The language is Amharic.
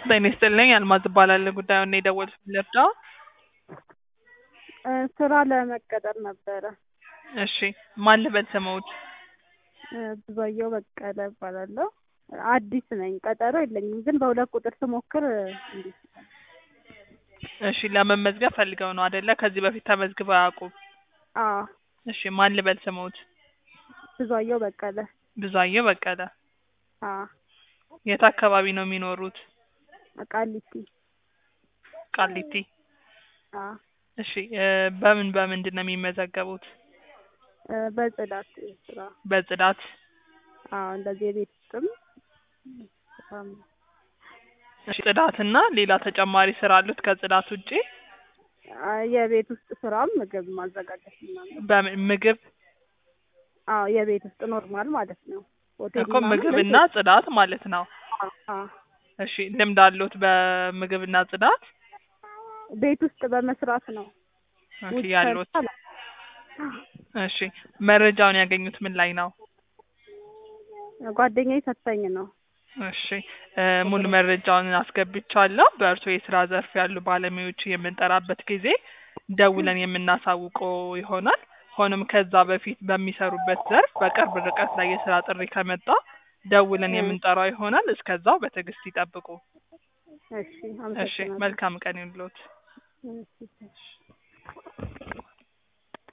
ጤና ይስጥልኝ አልማዝ እባላለሁ። ጉዳዩን ነው የደወልኩት ልርዳው? እ ስራ ለመቀጠር ነበረ። እሺ ማን ልበል ስምዎት? እ ብዙአየሁ በቀለ እባላለሁ። አዲስ ነኝ ቀጠሮ የለኝም ግን በሁለት ቁጥር ስሞክር እምቢ ስላለኝ እሺ ለመመዝገብ ፈልገው ነው አይደለ? ከዚህ በፊት ተመዝግበው አያውቁም? አዎ እሺ ማን ልበል ስምዎት? ብዙአየሁ በቀለ ብዙአየሁ በቀለ። አዎ የት አካባቢ ነው የሚኖሩት? ቃሊቲ ቃሊቲ። አዎ እሺ እ በምን በምንድን ነው የሚመዘገቡት? እ በጽዳት ስራ በጽዳት አዎ እንደዚህ የቤት ውስጥም ስራም እሺ ጽዳትና ሌላ ተጨማሪ ስራ አሉት ከጽዳት ውጪ? አይ የቤት ውስጥ ስራም ምግብ ማዘጋጀት ምናምን በምን ምግብ አዎ የቤት ውስጥ ኖርማል ማለት ነው። ሆቴል እኮ ምናምን ምግብና ጽዳት ማለት ነው። አዎ አዎ እሺ ልምድ አለዎት በምግብና ጽዳት? ቤት ውስጥ በመስራት ነው። እሺ ውጭ ያለዎት ሰርቼ አላውቅም። እሺ መረጃውን ያገኙት ምን ላይ ነው? ጓደኛዬ ሰጥታኝ ነው። እሺ እ ሙሉ መረጃውን አስገብቻለሁ። በእርስዎ የስራ ዘርፍ ያሉ ባለሙያዎች የምንጠራበት ጊዜ ደውለን የምናሳውቅዎ ይሆናል። ሆኖም ከዛ በፊት በሚሰሩበት ዘርፍ በቅርብ ርቀት ላይ የስራ ጥሪ ከመጣ ደውለን እ የምንጠራው ይሆናል። እስከዛው በትዕግስት ይጠብቁ። እሺ እሺ አመሰግናለሁ። መልካም ቀን ይሁንልዎት። እሺ